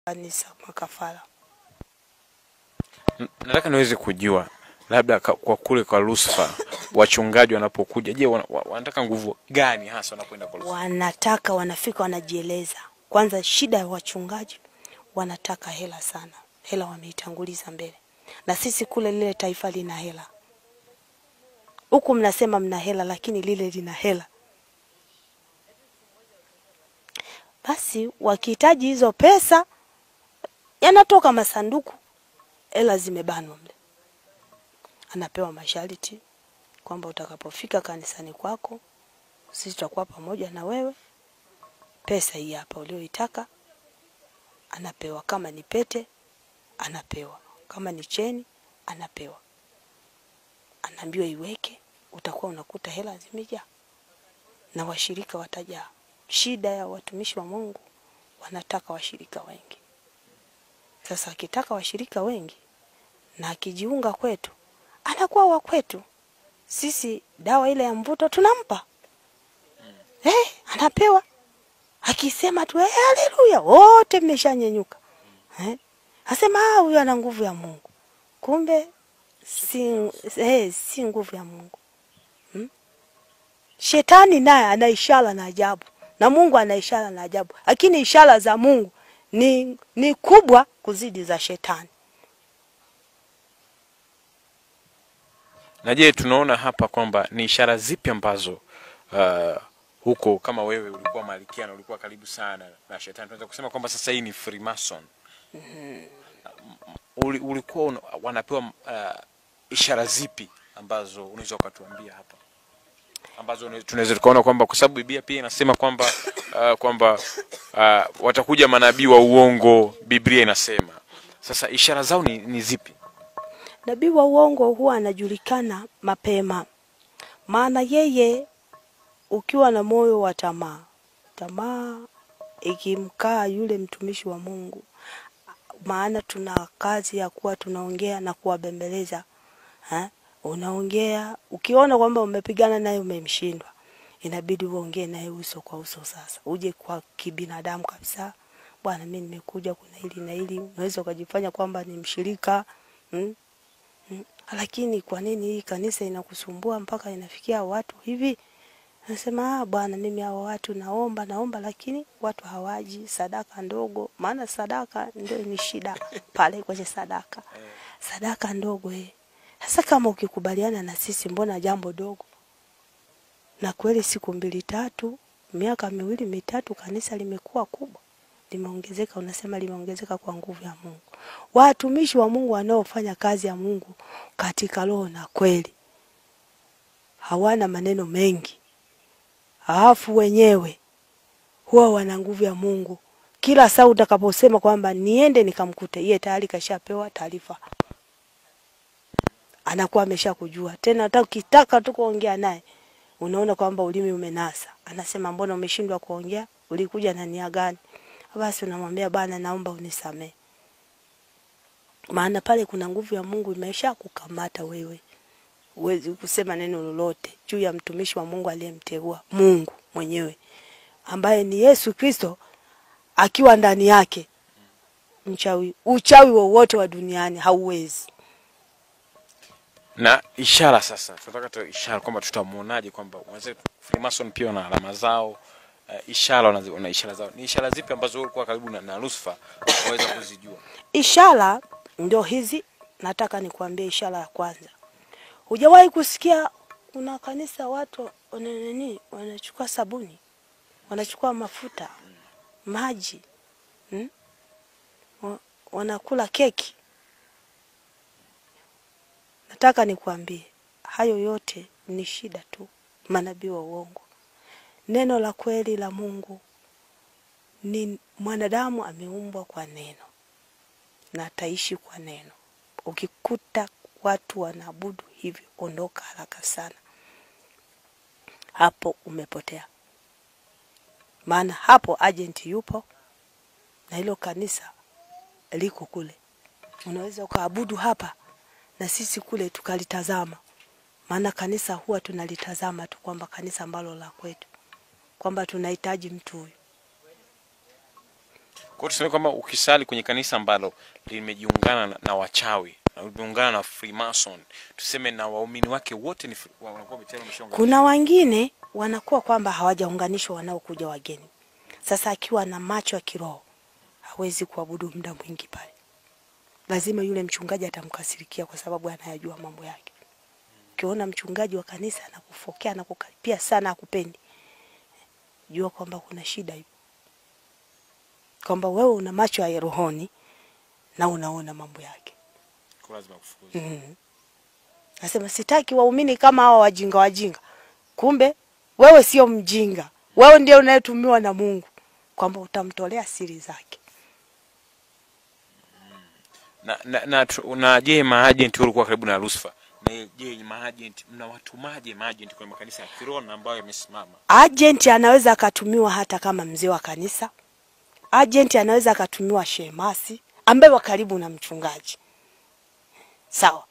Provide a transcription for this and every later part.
kanisa makafara. N- Nataka niweze kujua labda ka- kwa kule kwa Lucifer wachungaji wanapokuja, je, wana- wa- wanataka nguvu gani hasa wanapoenda kwa Lucifer? Wanataka wanafika wanajieleza. Kwanza shida ya wachungaji wanataka hela sana, hela wameitanguliza mbele, na sisi kule lile taifa lina hela. Huku mnasema mna hela, lakini lile lina hela. Basi wakihitaji hizo pesa, yanatoka masanduku, hela zimebanwa mle, anapewa masharti kwamba utakapofika kanisani kwako sisi tutakuwa pamoja na wewe. Pesa hii hapa ulioitaka, anapewa. Kama ni pete, anapewa. Kama ni cheni, anapewa. Anaambiwa iweke, utakuwa unakuta hela zimejaa na washirika watajaa. Shida ya watumishi wa Mungu, wanataka washirika wengi. Sasa akitaka washirika wengi na akijiunga kwetu, anakuwa wa kwetu. Sisi dawa ile ya mvuto tunampa eh, anapewa akisema tu eh, haleluya, wote mmeshanyenyuka eh, asema ah, huyu ana nguvu ya Mungu, kumbe si, eh, si nguvu ya Mungu hmm? Shetani naye ana ishara na ajabu na Mungu ana ishara na ajabu, lakini ishara za Mungu ni, ni kubwa kuzidi za shetani. Na je, tunaona hapa kwamba ni ishara zipi ambazo uh, huko kama wewe ulikuwa malkia na ulikuwa karibu sana na shetani, tunaweza kusema kwamba sasa hii ni Freemason. Uli, ulikuwa una, wanapewa uh, ishara zipi ambazo unaweza ukatuambia hapa ambazo une- tunaweza tukaona kwamba kwa sababu Biblia pia inasema kwamba uh, kwamba uh, watakuja manabii wa uongo, Biblia inasema. Sasa ishara zao ni, ni zipi? Nabii wa uongo huwa anajulikana mapema, maana yeye ukiwa na moyo wa tamaa, tamaa ikimkaa yule mtumishi wa Mungu, maana tuna kazi ya kuwa tunaongea na kuwabembeleza ha? Unaongea ukiona kwamba umepigana naye umemshindwa, inabidi uongee naye uso kwa uso. Sasa uje kwa kibinadamu kabisa, bwana, mimi nimekuja, kuna hili na hili. Unaweza ukajifanya kwamba ni mshirika hmm? Mm. Lakini kwa nini hii kanisa inakusumbua mpaka inafikia watu hivi? Nasema ah, bwana, mimi hawa watu naomba naomba, lakini watu hawaji. Sadaka ndogo, maana sadaka ndio ni shida pale kwenye sadaka, sadaka ndogo eh. Sasa kama ukikubaliana na sisi, mbona jambo dogo? Na kweli siku mbili tatu, miaka miwili mitatu, kanisa limekuwa kubwa, limeongezeka. Unasema limeongezeka kwa nguvu ya Mungu. Watumishi wa Mungu wanaofanya kazi ya Mungu katika roho na kweli hawana maneno mengi, halafu wenyewe huwa wana nguvu ya Mungu. Kila saa utakaposema kwamba niende nikamkute, yeye tayari kashapewa taarifa, anakuwa ameshakujua. Tena hata ukitaka tu kuongea naye, unaona kwamba ulimi umenasa, anasema mbona umeshindwa kuongea? Ulikuja na nia gani? Basi unamwambia bana, naomba unisamehe maana pale kuna nguvu ya Mungu imesha kukamata wewe, huwezi kusema neno lolote juu ya mtumishi wa Mungu aliyemteua Mungu mwenyewe ambaye ni Yesu Kristo akiwa ndani yake. Mchawi, uchawi wowote wa duniani hauwezi. na ishara sasa tunataka tu ishara kwamba tutamuonaje kwamba wenzetu Freemason pia wana alama zao uh, ishara wana, wana ishara zao ni ishara zipi ambazo wewe ulikuwa karibu na, na Lucifer waweza kuzijua Ishara ndio hizi, nataka nikuambie ishara ya kwanza. Hujawahi kusikia kuna kanisa watu wana nini, wanachukua sabuni, wanachukua mafuta, maji hmm? Wa- wanakula keki. Nataka nikuambie hayo yote ni shida tu, manabii wa uongo. Neno la kweli la Mungu ni mwanadamu ameumbwa kwa neno na ataishi kwa neno. Ukikuta watu wanaabudu hivyo, ondoka haraka sana, hapo umepotea. Maana hapo agent yupo na hilo kanisa liko kule. Unaweza ukaabudu hapa na sisi kule tukalitazama, maana kanisa huwa tunalitazama tu kwamba kanisa ambalo la kwetu, kwamba tunahitaji mtu huyu. hiyo tuseme kwamba ukisali kwenye kanisa ambalo limejiungana na, na wachawi na limeungana na Freemason, tuseme na waumini wake wote ni fri- wa- wanakuwa tayari wameshaungana. Kuna wengine wanakuwa kwamba hawajaunganishwa wanaokuja wageni. Sasa akiwa na macho ya kiroho hawezi kuabudu muda mwingi pale, lazima yule mchungaji atamkasirikia kwa sababu anayajua mambo yake. Ukiona mchungaji wa kanisa anakufokea anakukaripia sana, akupendi, jua kwamba kuna shida hiyo, kwamba wewe una macho ya rohoni na unaona mambo yake. Kwa lazima kufukuza. Mm. Nasema sitaki waumini kama hawa wajinga wajinga. Kumbe wewe sio mjinga, wewe ndio unayetumiwa na Mungu kwamba utamtolea siri zake. na, na, na, tu- na je maagent walikuwa karibu na Lucifer na je maagent mnawatumaje maagent kwenye makanisa ya kiroho na ambayo yamesimama Agent anaweza akatumiwa hata kama mzee wa kanisa. Agent anaweza akatumiwa shemasi ambaye wa karibu na mchungaji, sawa,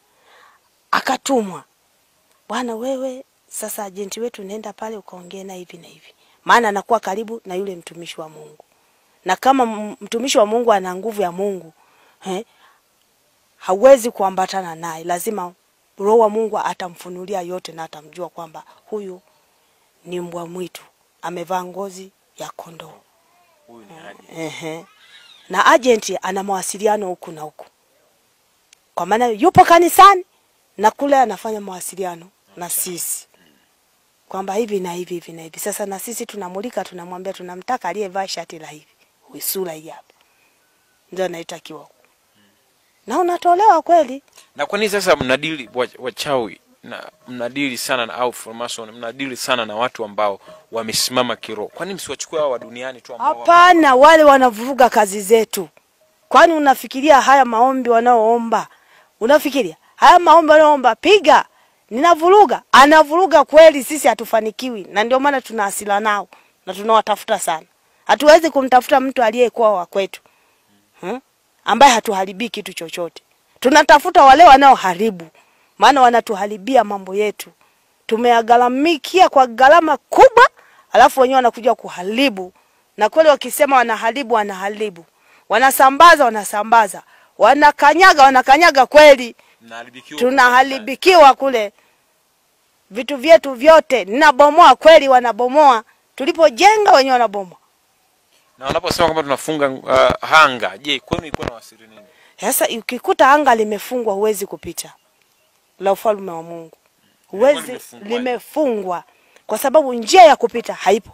akatumwa, bwana wewe, sasa ajenti wetu, nenda pale ukaongee na hivi na hivi, maana anakuwa karibu na yule mtumishi wa Mungu, na kama m- mtumishi wa Mungu ana nguvu ya Mungu eh, hawezi kuambatana naye, lazima Roho wa Mungu atamfunulia yote na atamjua kwamba huyu ni mbwa mwitu amevaa ngozi ya kondoo. huyu ni agent Ehe. Na agent ana mawasiliano huku na huku, kwa maana yupo kanisani na kule anafanya mawasiliano na sisi kwamba hivi na hivi hivi na hivi. Sasa na sisi tunamulika, tunamwambia tunamtaka aliyevaa shati la hivi, Huyu sura hii hapa, ndio anaitakiwa, na unatolewa kweli. na kwa nini sasa mnadili wa- wachawi na mnadili sana na au Freemason mnadili sana na watu ambao wamesimama kiroho kwa nini msiwachukue hao wa duniani tu ambao wako- Hapana, wale wanavuruga kazi zetu. Kwani unafikiria haya maombi wanaoomba, unafikiria haya maombi wanaoomba, piga ninavuruga, anavuruga kweli, sisi hatufanikiwi, na ndio maana tuna hasira nao na tunawatafuta sana. Hatuwezi kumtafuta mtu aliyekuwa wa kwetu hmm? ambaye hatuharibii kitu chochote. Tunatafuta wale wanaoharibu, maana wanatuharibia mambo yetu, tumeyagharamikia kwa gharama kubwa, alafu wenyewe wanakuja kuharibu. Na kweli wakisema wanaharibu, wanaharibu, wanasambaza, wanasambaza, wanakanyaga, wanakanyaga kweli mnaharibikiwa tunaharibikiwa kule, vitu vyetu vyote ninabomoa kweli, wanabomoa tulipojenga, wenyewe wanabomoa. na wanaposema kwamba tunafunga uh, hanga je kwenu ilikuwa na wasiri nini Sasa ukikuta anga limefungwa, huwezi kupita la ufalme wa Mungu, huwezi, limefungwa. limefungwa kwa sababu njia ya kupita haipo.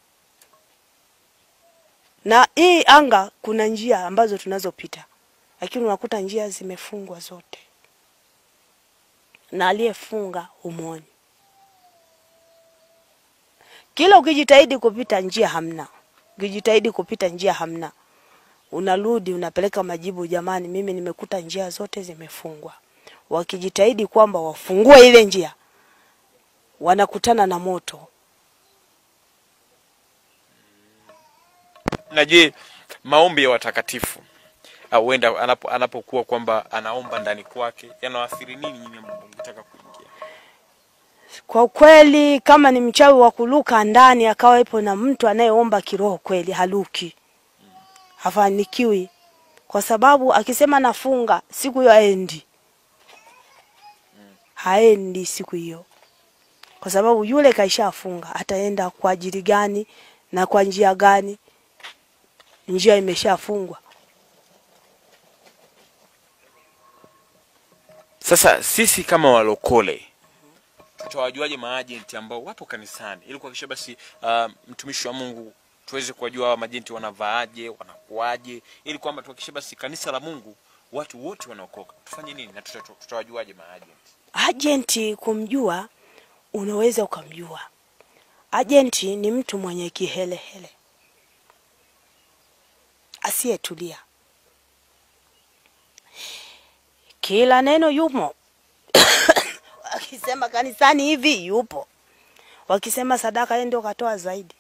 Na hii anga kuna njia ambazo tunazopita, lakini unakuta njia zimefungwa zote, na aliyefunga humwoni. Kila ukijitahidi kupita njia hamna, ukijitahidi kupita njia hamna unarudi unapeleka majibu, jamani, mimi nimekuta njia zote zimefungwa. Wakijitahidi kwamba wafungue ile njia, wanakutana na moto. na je maombi ya watakatifu au huenda anapo, anapokuwa kwamba anaomba ndani kwake yanawaathiri nini nyinyi ambao mnataka kuingia Kwa kweli, kama ni mchawi wa kuluka ndani, akawa ipo na mtu anayeomba kiroho kweli, haluki, hafanikiwi, kwa sababu akisema nafunga siku hiyo haendi, haendi siku hiyo, kwa sababu yule kaishafunga. Ataenda kwa ajili gani na kwa njia gani? Njia imeshafungwa. sasa sisi kama walokole tutawajuaje maajenti ambao wapo kanisani ili kuhakikisha basi uh, mtumishi wa mungu tuweze kuwajua hawa majenti wanavaaje wanakuaje ili kwamba tuhakikishe basi kanisa la mungu watu wote wanaokoka tufanye nini na tuta- tutawajuaje maajenti Ajenti kumjua, unaweza ukamjua. Ajenti ni mtu mwenye kihelehele, asiyetulia, kila neno yumo. Wakisema kanisani hivi, yupo. Wakisema sadaka, yeye ndio katoa zaidi.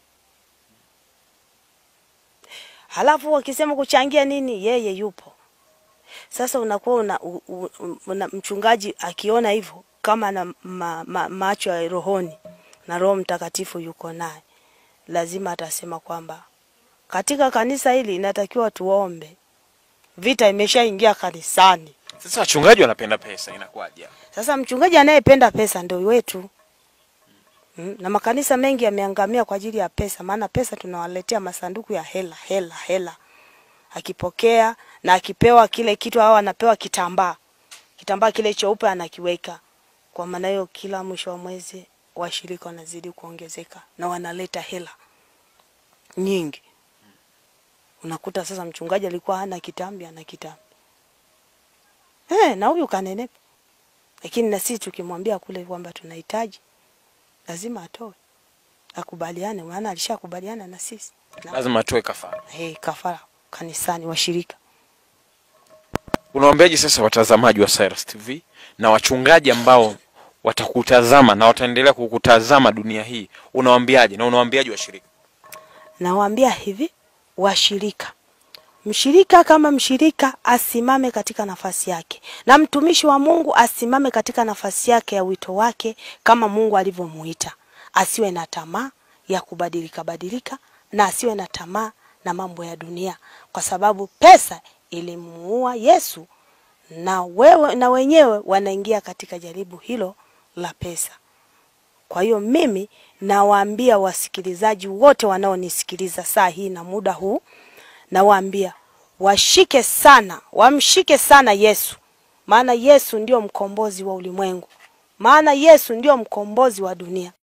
Halafu wakisema kuchangia nini, yeye yupo. Sasa unakuwa una, u- u- una mchungaji akiona hivyo kama na ma, ma, macho ya rohoni na Roho Mtakatifu yuko naye, lazima atasema kwamba katika kanisa hili inatakiwa tuombe. Vita imeshaingia kanisani. Sasa wachungaji wanapenda pesa, inakuwaje? Sasa mchungaji anayependa pesa ndio wetu. Mm, na makanisa mengi yameangamia kwa ajili ya pesa, maana pesa tunawaletea masanduku ya hela hela hela. Akipokea na akipewa kile kitu au anapewa kitambaa, kitambaa kile cheupe anakiweka. Kwa maana hiyo, kila mwisho wa mwezi washirika wanazidi kuongezeka na wanaleta hela nyingi. Unakuta sasa mchungaji alikuwa hana kitambi, ana kitambi eh, na huyu kanenepa lakini na sisi tukimwambia kule kwamba tunahitaji, lazima atoe, akubaliane, maana alishakubaliana na sisi na, Lazima atoe kafara. hey, kafara kanisani, washirika. Unawaambiaje sasa watazamaji wa Cyrus TV na wachungaji ambao watakutazama na wataendelea kukutazama dunia hii, unawaambiaje na unawaambiaje washirika? Nawaambia hivi washirika, mshirika kama mshirika asimame katika nafasi yake, na mtumishi wa Mungu asimame katika nafasi yake ya wito wake kama Mungu alivyomuita. Asiwe na tamaa ya kubadilika badilika, na asiwe na tamaa na mambo ya dunia, kwa sababu pesa ilimuua Yesu, na wewe na wenyewe wanaingia katika jaribu hilo la pesa. Kwa hiyo mimi nawaambia wasikilizaji wote wanaonisikiliza saa hii na muda huu, nawaambia washike sana, wamshike sana Yesu, maana Yesu ndio mkombozi wa ulimwengu, maana Yesu ndio mkombozi wa dunia.